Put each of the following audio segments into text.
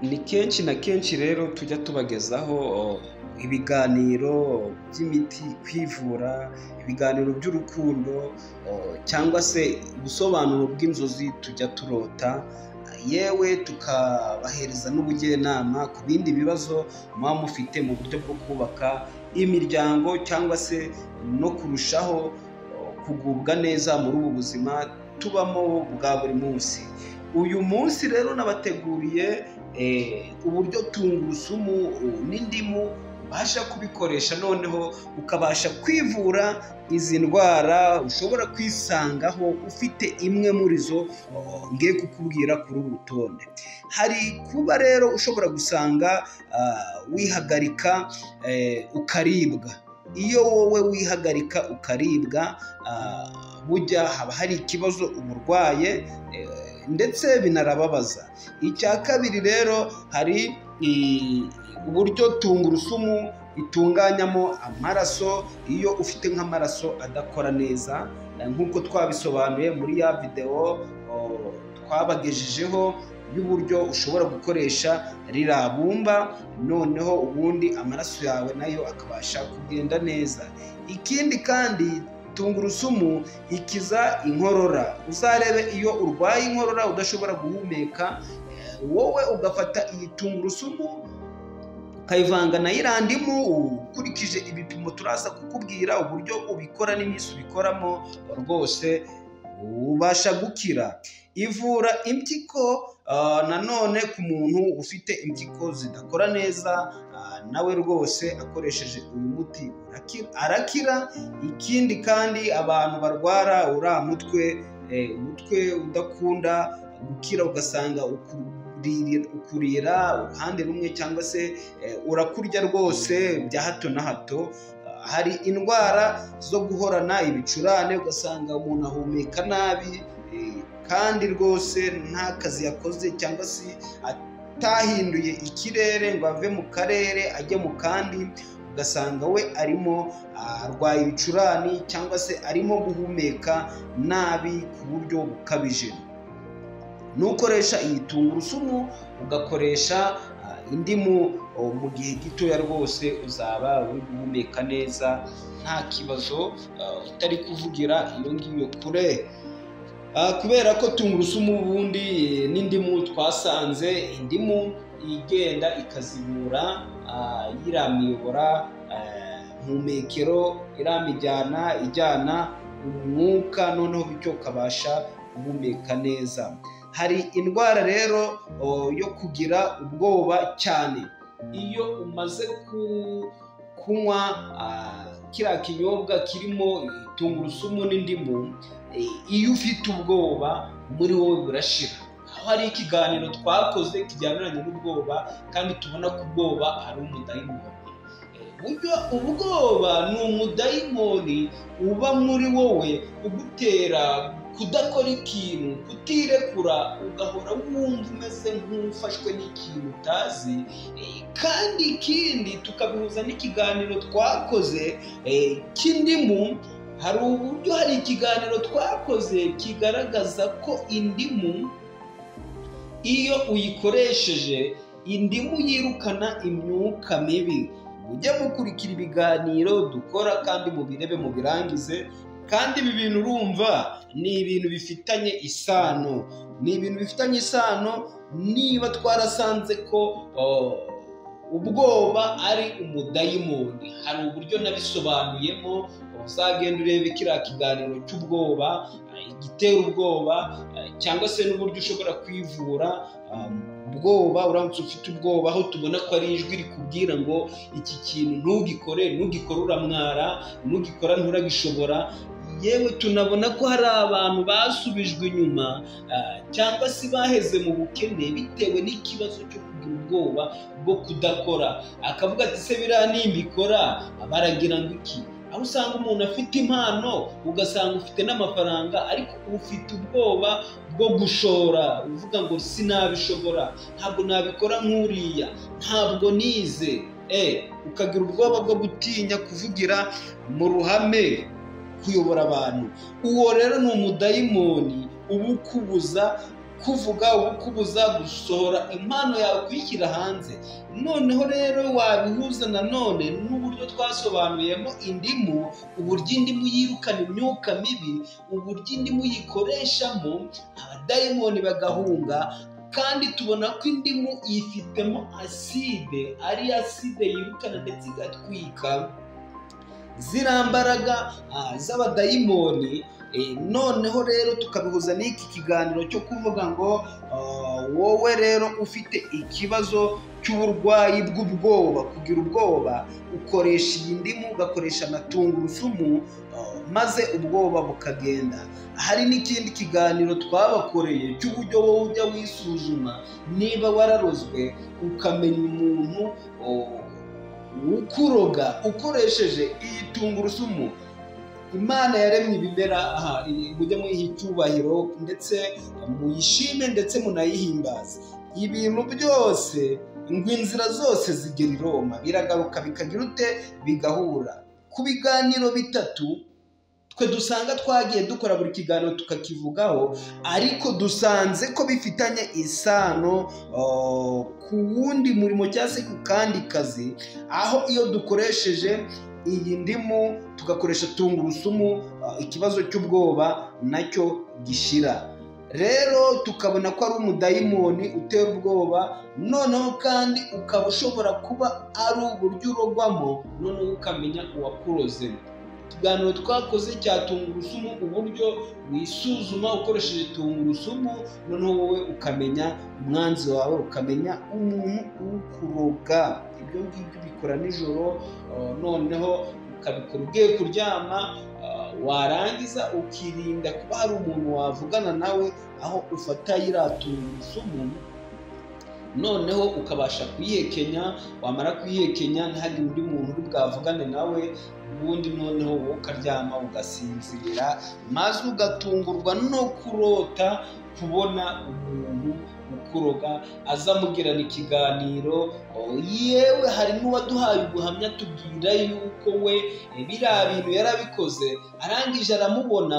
Ni kenshi na kenshi rero tujya tubagezaho ibiganiro by'imiti, kwivura, ibiganiro by'urukundo cyangwa se ubusobanuro bw'inzozi tujya turota, yewe tukabahereza n'ubujyanama ku bindi bibazo muba mufite mu buryo bwo kubaka imiryango cyangwa se no kurushaho kugubwa neza muri ubu buzima tubamo bwa buri munsi. Uyu munsi rero nabateguriye uburyo tungurusumu n'indimu ubasha kubikoresha noneho ukabasha kwivura izi ndwara ushobora kwisangaho ufite imwe muri zo ngiye kukubwira kuri uru rutonde. Hari kuba rero ushobora gusanga wihagarika ukaribwa, iyo wowe wihagarika ukaribwa burya haba hari ikibazo uba urwaye ndetse binarababaza. Icya kabiri rero hari uburyo tungurusumu itunganyamo amaraso iyo ufite nk'amaraso adakora neza nk'uko twabisobanuye muri ya videwo twabagejejeho y'uburyo ushobora gukoresha ririya bumba noneho ubundi amaraso yawe nayo akabasha kugenda neza. Ikindi kandi tungurusumu ikiza inkorora, uzarebe iyo urwaye inkorora udashobora guhumeka wowe ugafata iyi tungurusumu ukayivanga na iriya ndimu ukurikije ibipimo turaza kukubwira uburyo ubikora n'iminsi ubikoramo rwose ubasha gukira. Ivura impyiko nanone ku muntu ufite impyiko zidakora neza nawe rwose akoresheje uyu muti arakira. Ikindi kandi abantu barwara uriya mutwe, umutwe udakunda gukira ugasanga ukurira uruhande rumwe cyangwa se urakurya rwose bya hato na hato. Hari indwara zo guhorana ibicurane ugasanga umuntu ahumeka nabi kandi rwose nta kazi yakoze cyangwa se atahinduye ikirere ngo ave mu karere ajye mu kandi, ugasanga we arimo arwaye ibicurane cyangwa se arimo guhumeka nabi ku buryo bukabije. Nukoresha iyi tungurusumu ugakoresha indimu mu gihe gitoya rwose uzaba uri guhumeka neza nta kibazo utari kuvugira iyo ngiyo kure. Kubera ko tungurusumu ubundi n'indimu twasanze indimu igenda ikazibura iriya miyobora mpumekero, iriya mijyana ijyana umwuka noneho bityo ukabasha guhumeka neza. Hari indwara rero yo kugira ubwoba cyane, iyo umaze kunywa kiriya kinyobwa kirimo tungurusumu n'indimu iyo ufite ubwoba muri wowe burashira. Aho hari ikiganiro twakoze kijyaniranye n'ubwoba kandi tubona ko ubwoba ari umudayimoni. Burya ubwoba ni umudayimoni uba muri wowe ugutera kudakora ikintu, kutirekura, ugahora wumva umeze nk'ufashwe n'ikintu utazi kandi ikindi tukabihuza n'ikiganiro twakoze cy'indimu, hari uburyo hari ikiganiro twakoze kigaragaza ko indimu iyo uyikoresheje indimu yirukana imyuka mibi. Mujye mukurikira ibiganiro dukora kandi mubirebe mubirangize kandi ibi bintu urumva ni ibintu bifitanye isano, ni ibintu bifitanye isano niba twarasanze ko ubwoba ari umudayimoni. Hari uburyo nabisobanuyemo uzagenda urebe kiriya kiganiro cy'ubwoba, igitera ubwoba cyangwa se n'uburyo ushobora kwivura ubwoba uramutse ufite ubwoba, aho tubona ko ari ijwi rikubwira ngo iki kintu ntugikore, nugikora uramwara, nugikora nturagishobora. Yewe tunabona ko hari abantu basubijwe inyuma cyangwa se baheze mu bukene bitewe n'ikibazo cyo kugira ubwoba bwo kudakora, akavuga ati se biriya nimbikora baragira ngo iki? aho usanga umuntu afite impano ugasanga ufite n'amafaranga ariko ufite ubwoba bwo gushora uvuga ngo sinabishobora ntabwo nabikora nk'uriya ntabwo nize ukagira ubwoba bwo gutinya kuvugira mu ruhame kuyobora abantu uwo rero ni umudayimoni uba ukubuza kuvuga ukubuza gusohora impano yawe kuyishyira hanze noneho rero wabihuza nanone n'uburyo twasobanuyemo indimu uburyo indimu yirukana imyuka mibi uburyo indimu yikoreshamo abadayimoni bagahunga kandi tubona ko indimu yifitemo aside ari aside yirukana ndetse igatwika ziriya mbaraga z'abadayimoni noneho rero tukabihuza n'iki kiganiro cyo kuvuga ngo wowe rero ufite ikibazo cy'uburwayi bw'ubwoba kugira ubwoba ukoresha iyi ndimu ugakoresha na tungurusumu maze ubwoba bukagenda hari n'ikindi kiganiro twabakoreye cy'uburyo wowe ujya wisuzuma niba wararozwe ukamenya umuntu ukuroga ukoresheje iyi tungurusumu imana yaremye ibimera aha mujye muyiha icyubahiro ndetse muyishime ndetse munayihimbaze ibintu byose ngo inzira zose zigera i roma biragaruka bikagira ute bigahura ku biganiro bitatu twe dusanga twagiye dukora buri kiganiro tukakivugaho ariko dusanze ko bifitanye isano ku wundi murimo cyangwa se ku kandi kazi aho iyo dukoresheje iyi ndimu tugakoresha tungurusumu ikibazo cy'ubwoba nacyo gishira rero tukabona ko ari umudayimoni utera ubwoba noneho kandi ukaba ushobora kuba ari uburyo urogwamo noneho ukamenya uwakuroze ikiganiro twakoze cya tungurusumu uburyo wisuzuma ukoresheje tungurusumu noneho wowe ukamenya umwanzi wawe ukamenya umuntu ukuroga ibyo ngibyo ubikora nijoro noneho ukabikora ugiye kuryama warangiza ukirinda kuba hari umuntu wavugana nawe aho ufata iriya tungurusumu noneho ukabasha kuyihekenya wamara kuyihekenya ntihagire undi muntu uri bwavugane nawe ubundi noneho wowe ukaryama ugasinzira maze ugatungurwa no kurota kubona umuntu ukuroga azamugirana ikiganiro yewe hari n'uwaduhaye ubuhamya tubwira yuko we biriya bintu yarabikoze arangije aramubona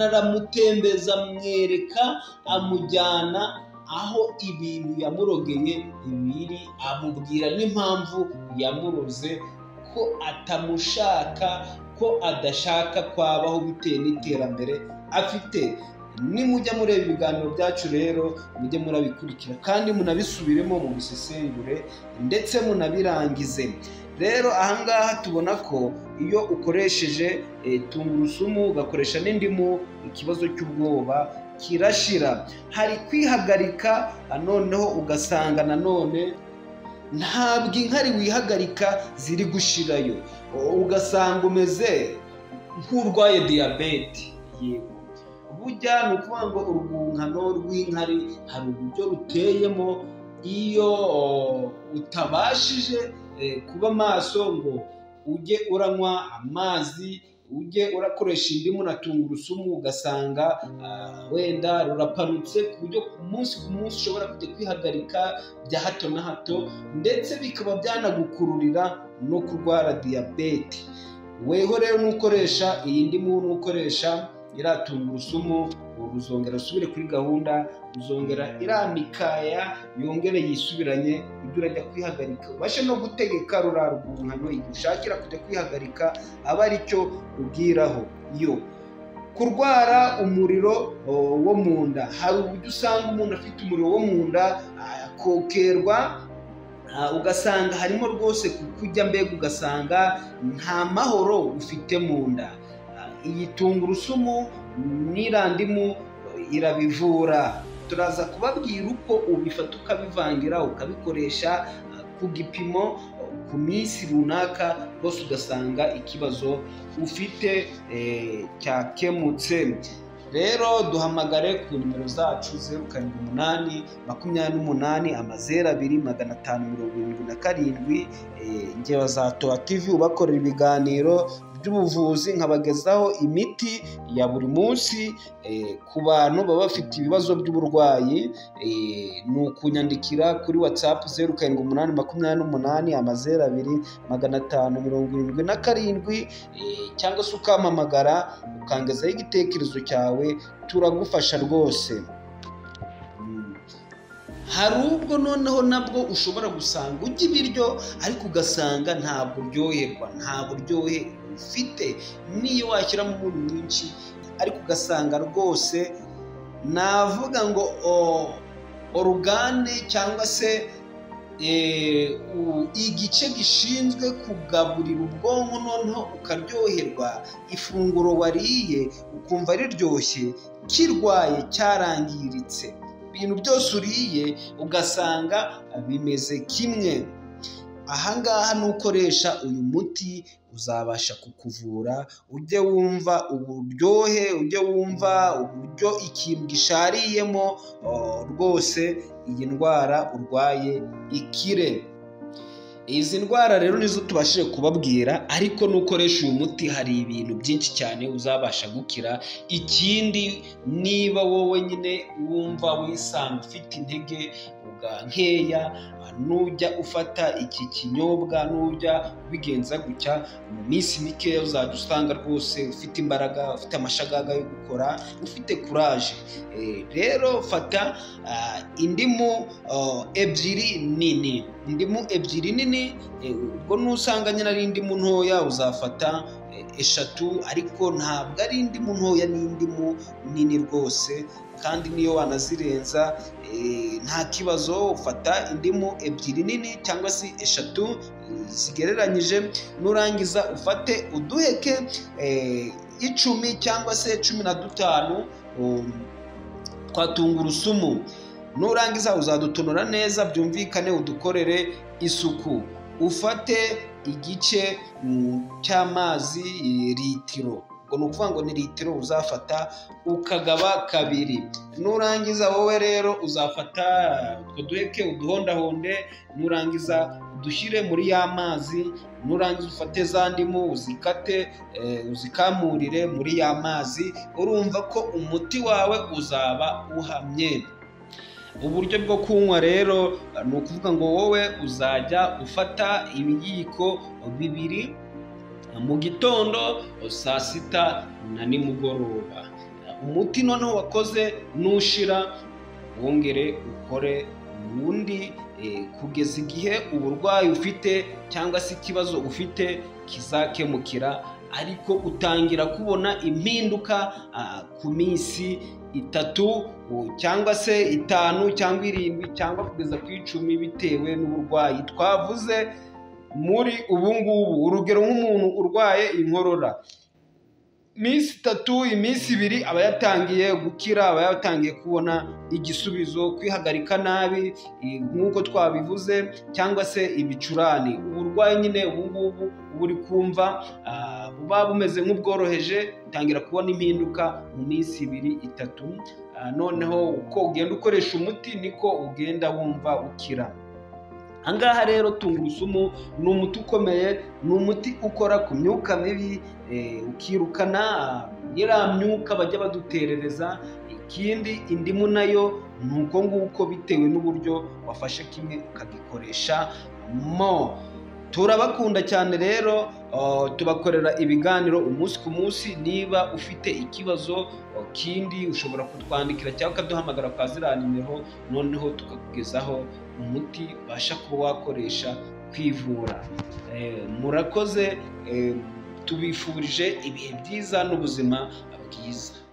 anaramutembeza amwereka amujyana aho ibintu yamurogeye bibiri amubwira n'impamvu yamuroze ko atamushaka ko adashaka kwabaho bitewe n'iterambere afite nimujya mureba ibiganiro byacu rero mujye murabikurikira kandi munabisubiremo mu bisesengure ndetse munabirangize rero ahangaha tubona ko iyo ukoresheje tungurusumu ugakoresha n'indimu ikibazo cy'ubwoba kirashira hari kwihagarika noneho ugasanga nanone ntabwo inkari wihagarika ziri gushirayo ugasanga umeze nk'urwaye diyabete yego bujya ni ukuvuga ngo urwungano rw'inkari hari uburyo ruteyemo iyo utabashije kuba maso ngo ujye uranywa amazi ujye urakoresha indimu na tungurusumu ugasanga wenda rurapanutse ku buryo umunsi ku munsi ushobora kujya kwihagarika bya hato na hato ndetse bikaba byanagukururira no kurwara diyabete weho rero nukoresha iyi ndimu nukoresha iriya tungurusumu ruzongera usubire kuri gahunda ruzongera iriya mikaya yongere yisubiranye ibyo urajya kwihagarika ubashe no gutegeka ruriya rwungano igihe ushakira kujya kwihagarika aba ari cyo ubwiraho yo kurwara umuriro wo mu nda hari uburyo usanga umuntu afite umuriro wo mu nda akokerwa ugasanga harimo rwose kujya mbega ugasanga nta mahoro ufite mu nda iyi tungurusumu n'irandimu irabivura turaza kubabwira uko ubifata ukabivangira ukabikoresha ku gipimo ku minsi runaka rwose ugasanga ikibazo ufite cyakemutse rero duhamagare ku nimero zacu zeru karindwi umunani makumyabiri n'umunani amazeru abiri magana atanu mirongo irindwi na karindwi ingero za towa tivi ubakorera ibiganiro by'ubuvuzi nkabagezaho imiti ya buri munsi ku bantu baba bafite ibibazo by'uburwayi ni ukunyandikira kuri watsapu zeru karindwi umunani makumyabiri n'umunani amazeru abiri magana atanu mirongo irindwi na karindwi cyangwa se ukampamagara ukangezaho igitekerezo cyawe turagufasha rwose hari ubwo noneho nabwo ushobora gusanga ujya ibiryo ariko ugasanga ntabwo uryoherwa nta buryohe ufite niyo washyiramo umunyu mwinshi ariko ugasanga rwose navuga ngo orugane cyangwa se igice gishinzwe kugaburira ubwonko noneho ukaryoherwa ifunguro wariye ukumva riryoshye kirwaye cyarangiritse ibintu byose uriye ugasanga bimeze kimwe ahangaha nukoresha uyu muti uzabasha kukuvura ujye wumva uburyohe ujye wumva uburyo ikintu gishariyemo rwose iyi ndwara urwaye ikire izi ndwara rero nizo tubashije kubabwira ariko nukoresha uyu muti hari ibintu byinshi cyane uzabasha gukira ikindi niba wowe nyine wumva wisanga ufite intege nkeya nujya ufata iki kinyobwa nujya ubigenza gutya mu minsi mikeya uzajya usanga rwose ufite imbaraga ufite amashagaga yo gukora ufite kuraje rero fata indimu ebyiri nini indimu ebyiri nini ubwo nusanga nyine ari indimu ntoya uzafata eshatu ariko ntabwo ari indimu ntoya n'indimu nini rwose kandi niyo wanazirenza nta kibazo ufata indimu ebyiri nini cyangwa se eshatu zigereranyije nurangiza ufate uduheke icumi cyangwa se cumi na dutanu twa tungurusumu nurangiza uzadutonora neza byumvikane udukorere isuku ufate igice cy'amazi litiro ubwo ni ukuvuga ngo ni litiro uzafata ukagaba kabiri nurangiza wowe rero uzafata utwo duheke uduhondahonde nurangiza udushyire muri ya mazi nurangiza ufate za ndimu uzikate uzikamurire muri ya mazi urumva ko umuti wawe uzaba uhamye uburyo bwo kunywa rero ni ukuvuga ngo wowe uzajya ufata ibiyiko bibiri mu gitondo saa sita na nimugoroba umuti noneho wakoze nushira wongere ukore uwundi kugeza igihe uburwayi ufite cyangwa se ikibazo ufite kizakemukira ariko utangira kubona impinduka ku minsi itatu cyangwa se itanu cyangwa irindwi cyangwa kugeza ku icumi bitewe n'uburwayi twavuze muri ubu ngubu urugero nk'umuntu urwaye inkorora iminsi itatu iminsi ibiri aba yatangiye gukira aba yatangiye kubona igisubizo kwihagarika nabi nk'uko twabivuze cyangwa se ibicurane uburwayi nyine ubu ngubu buri kumva buba bumeze nk'ubworoheje utangira kubona impinduka mu minsi ibiri itatu noneho uko ugenda ukoresha umuti niko ugenda wumva ukira ahangaha rero tungurusumu ni umuti ukomeye ni umuti ukora ku myuka mibi ukirukana iriya myuka bajya baduterereza ikindi indimu nayo ni uko nguko bitewe n'uburyo wafashe kimwe ukagikoresha mo turabakunda cyane rero tubakorera ibiganiro umunsi ku munsi niba ufite ikibazo kindi ushobora kutwandikira cyangwa ukaduhamagara kwa ziriya nimero noneho tukakugezaho umuti ubasha kuba wakoresha kwivura murakoze tubifurije ibihe byiza n'ubuzima bwiza